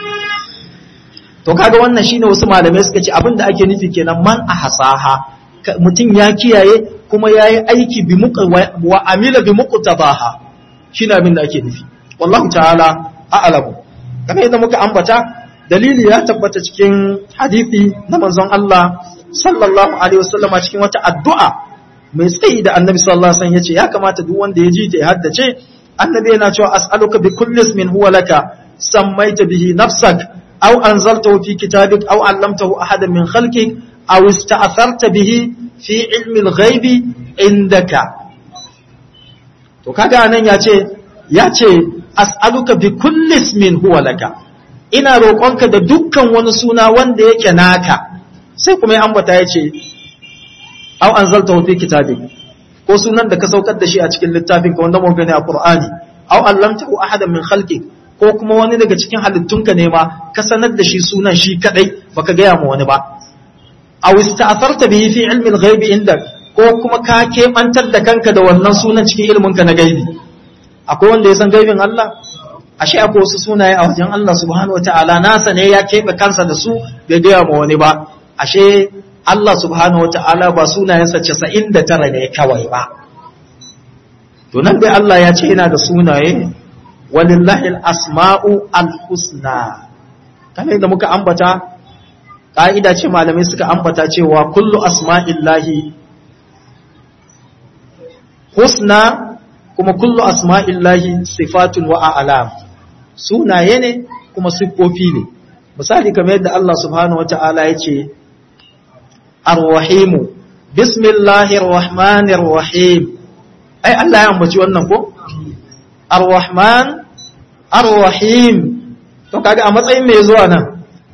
to kaga wannan shine wasu malamai suka ce abinda ake nufi kenan man ahsaha mutum ya kiyaye kuma ya yi aiki wa amila bi muqtadaha shine abin da ake nufi wallahu ta'ala a'lamu kamar yadda muka ambata dalili ya tabbata cikin hadisi na manzon Allah sallallahu alaihi wasallam cikin wata addu'a mai tsayi da annabi sallallahu alaihi wasallam yace ya kamata duk wanda ya ji ta ya haddace annabi yana cewa as'aluka bi kulli ismin huwa laka sammaita bihi nafsak aw anzaltahu fi kitabik aw 'allamtahu ahadan min khalqik aw ista'tharta bihi fi ilmi al-ghaibi indaka to kaga nan ya ce ya ce as'aluka bi kulli ismin huwa laka ina roƙonka da dukkan wani suna wanda yake naka sai kuma ya ambata ya ce aw anzaltahu fi kitabik ko sunan da ka saukar da shi a cikin littafin ka wanda mun gani a Qur'ani aw allamtahu ahadan min khalqik ko kuma wani daga cikin halittunka ne ma ka sanar da shi sunan shi kadai baka gaya ma wani ba aw ista'tharta bihi fi ilmi al-ghaib indak ko kuma ka kebantar da kanka da wannan sunan cikin ilmin ka na gaibi akwai wanda ya san gaibin Allah ashe akwai wasu sunaye a wajen Allah subhanahu wataala nasa ne ya kebe kansa da su bai gaya ma wani ba ashe Allah subhanahu wataala ba sunayensa 99 ne kawai ba to nan dai Allah ya ce yana da sunaye walillahi al-asma'u al-husna kamar yadda muka ambata ƙa'ida ce malamai suka ambata cewa kullu asma'illahi husna kuma kullu asma'illahi sifatun wa a'lam sunaye ne kuma siffofi ne misali kamar yadda Allah subhanahu wata'ala ya ce ar-rahimu bismillahir rahmanir rahim ai Allah ya ambaci wannan ko ar-rahman ar-rahim to kaga a matsayin mai zuwa nan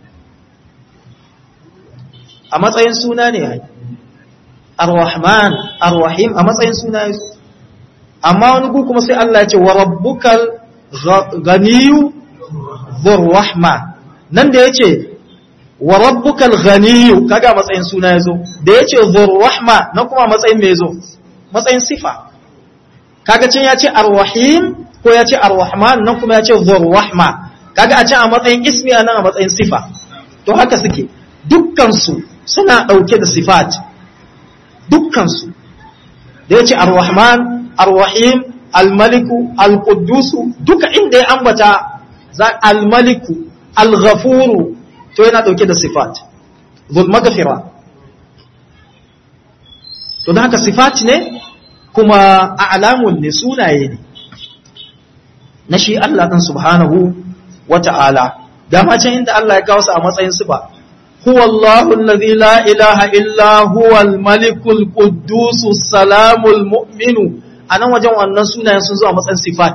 a matsayin suna ne ai ar-rahman ar-rahim a matsayin suna ne amma wani ku kuma sai Allah ya ce wa rabbukal ghaniyu dhur rahma nan da yace wa rabbukal ghaniyu kaga a matsayin suna yazo da yace dhur rahma nan kuma a matsayin me yazo matsayin sifa kaga can ya ce ar-rahim ko ya ce ar-rahman nan kuma ya ce dhur rahma kaga a can a matsayin ismi nan a matsayin sifa to haka suke dukkan su suna dauke da sifat dukkan su da yace ar-rahman ar-rahim al-maliku al-quddusu duka inda ya ambata za al-maliku al-ghafuru to yana dauke da sifat dhul maghfira to dan haka sifat ne kuma a'lamun ne sunaye ne na shi Allah ɗin subhanahu wa ta'ala, dama can inda Allah ya kawo su a matsayin su ba, huwa Allahun lazi la ilaha illa huwal malikul kudusu salamul mu'minu a nan wajen wannan sunayen sun zo a matsayin sifat.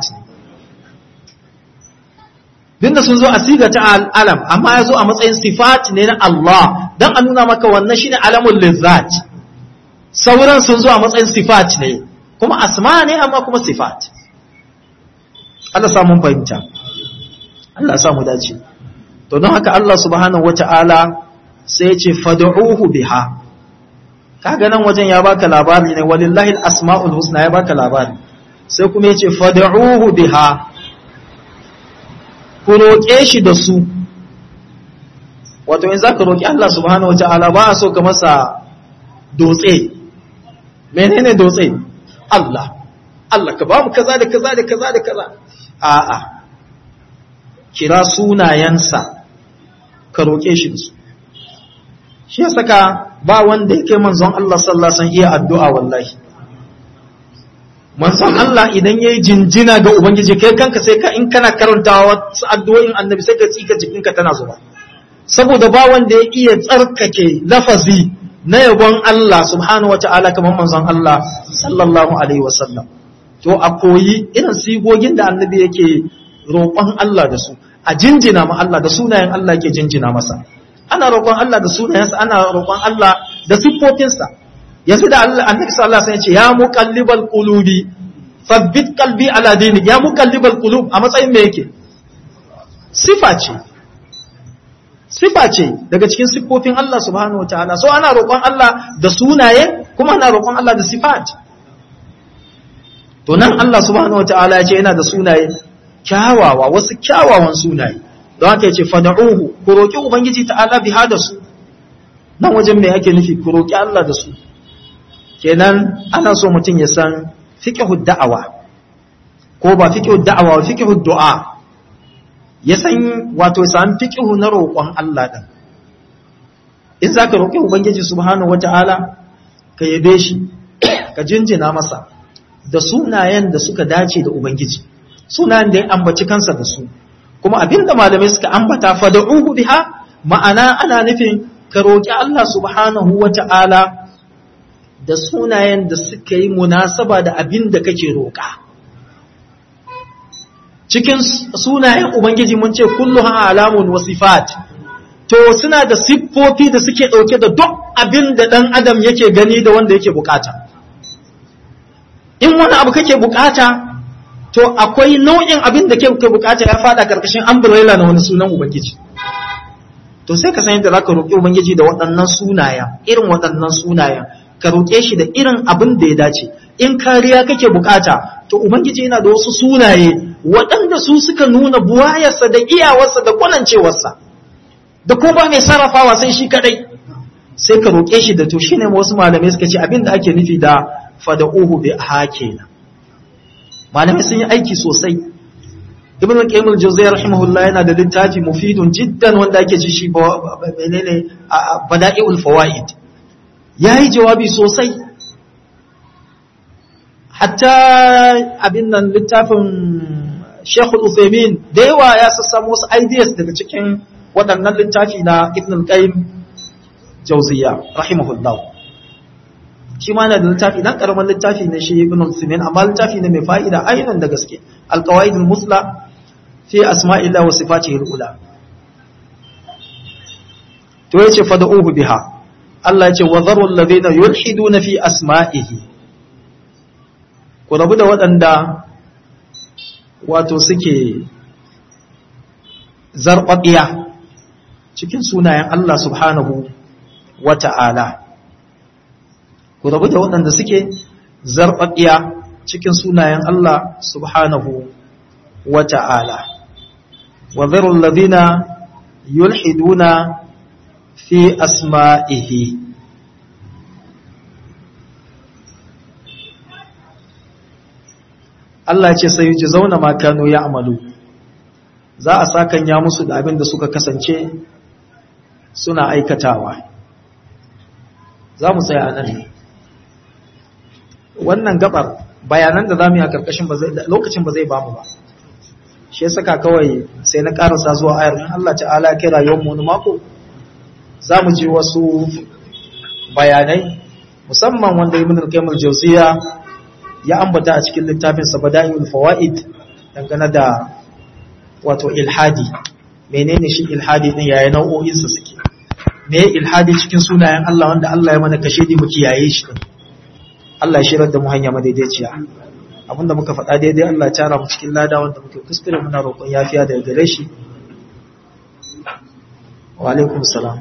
Dinda sun zo a siga ta al'alam, amma ya zo a matsayin sifat ne na Allah, don a nuna maka wannan shi ne alamun lizzat. Sauran sun zo a matsayin sifat ne, kuma asma ne amma kuma sifat. Allah samun fahimta Allah samu dace to don haka Allah subhanahu wata'ala sai ce fad'uhu biha kaga nan wajen ya baka labari ne walillahi al-asma'ul husna ya baka labari sai kuma yace fad'uhu biha ku roƙe shi da su wato in zaka roƙi Allah subhanahu wata'ala ba a so ka masa dotse menene dotse Allah Allah ka ba mu kaza da kaza da kaza da kaza a'a kira sunayensa ka roƙe shi da su shi ya saka ba wanda yake manzon Allah sallallahu alaihi iya addu'a wallahi manzon Allah idan yayi jinjina ga ubangiji kai kanka sai ka in kana karantawa wasu addu'o'in annabi sai ka tsika jikinka tana zuba saboda ba wanda ya iya tsarkake lafazi na yabon Allah subhanahu wata'ala kamar manzon Allah sallallahu alaihi wasallam to a koyi irin sigogin da annabi yake roƙon Allah da su a jinjina ma Allah da sunayen Allah yake jinjina masa ana roƙon Allah da sunayensa ana roƙon Allah da siffofinsa yanzu da Allah annabi sallallahu alaihi wasallam ya ce ya muqallibal qulubi thabbit qalbi ala dinik ya muqallibal qulub a matsayin me yake sifa ce sifa ce daga cikin siffofin Allah subhanahu wataala so ana roƙon Allah da sunaye kuma ana roƙon Allah da sifat to nan Allah subhanahu wataala ya ce yana da sunaye kyawawa wasu kyawawan sunaye don haka ya ce fada'uhu ku roƙi ubangiji ta'ala biha da su nan wajen me ake nufi ku roƙi Allah da su kenan ana so mutum ya san fiqhu da'awa ko ba fiqhu da'awa ba fiqhu du'a ya san wato ya san fiqhu na roƙon Allah din in zaka roƙi ubangiji subhanahu wataala ka yabe shi ka jinjina masa da sunayen da suka dace da ubangiji sunayen da ya ambaci kansa da su kuma abinda malamai suka ambata fada'uhu biha ma'ana ana nufin ka roƙi Allah subhanahu wata'ala da sunayen da suka yi munasaba da abin da kake roƙa cikin sunayen ubangiji mun ce kulluha alamun wasifat to suna da siffofi da suke dauke da duk abin da dan adam yake gani da wanda yake bukata in wani abu kake bukata to akwai nau'in abin da ke bukata ya fada karkashin umbrella na wani sunan ubangiji to sai ka san yadda zaka roki ubangiji da waɗannan sunaya irin waɗannan sunayen ka roke shi da irin abin da ya dace in kariya kake bukata to ubangiji yana da wasu sunaye waɗanda su suka nuna buwayarsa da iyawarsa da kwanancewarsa da ko ba mai sarrafawa sai shi kadai sai ka roke shi da to shine wasu malamai suka ce abin da ake nufi da fada'uhu bi hakena malamai sun yi aiki sosai ibn al-qayyim al-jawziyya rahimahullah yana da littafi mufidun jiddan wanda ake ci shi menene bada'iul fawaid yayi jawabi sosai hatta abin nan littafin Sheikh Al-Uthaymeen da yawa ya sassamu wasu ideas daga cikin waɗannan littafi na Ibn al-Qayyim Jawziyya rahimahullah shi ma yana da littafi dan karaman littafi ne shi Ibn al-Uthaymeen amma littafi ne mai fa'ida ainihin da gaske al-qawaid al-musla fi asma'illah wa sifatihi al-ula to yace fad'uhu biha Allah yace wa dharu alladhina yulhiduna fi asma'ihi ku rabu da waɗanda wato suke zarɓaɓiya cikin sunayen Allah subhanahu wa ta'ala ku rabu da waɗanda suke zarɓaɓiya cikin sunayen Allah subhanahu wa ta'ala wa zarun ladina yulhiduna fi asma'ihi Allah ce sai ji zauna makano ya amalu za a sakan ya musu da abin da suka kasance suna aikatawa za mu tsaya a nan wannan gabar bayanan da za mu yi a karkashin lokacin ba zai ba mu ba shi ya saka kawai sai na karasa zuwa ayar in Allah ta'ala kira yau mu mako za mu ji wasu bayanai musamman wanda ibn al-qayyim al-jawziya ya ambata a cikin littafin sa bada'il fawaid dangane da wato ilhadi menene shi ilhadi din yaya nau'o'in sa suke me ilhadi cikin sunayen Allah wanda Allah ya mana kashe di mu kiyaye shi din Allah ya shirar da mu hanya madaidaiciya abinda muka faɗa daidai Allah ya tara mu cikin lada wanda muke kuskure muna roƙon yafiya daga gare shi wa alaikum salam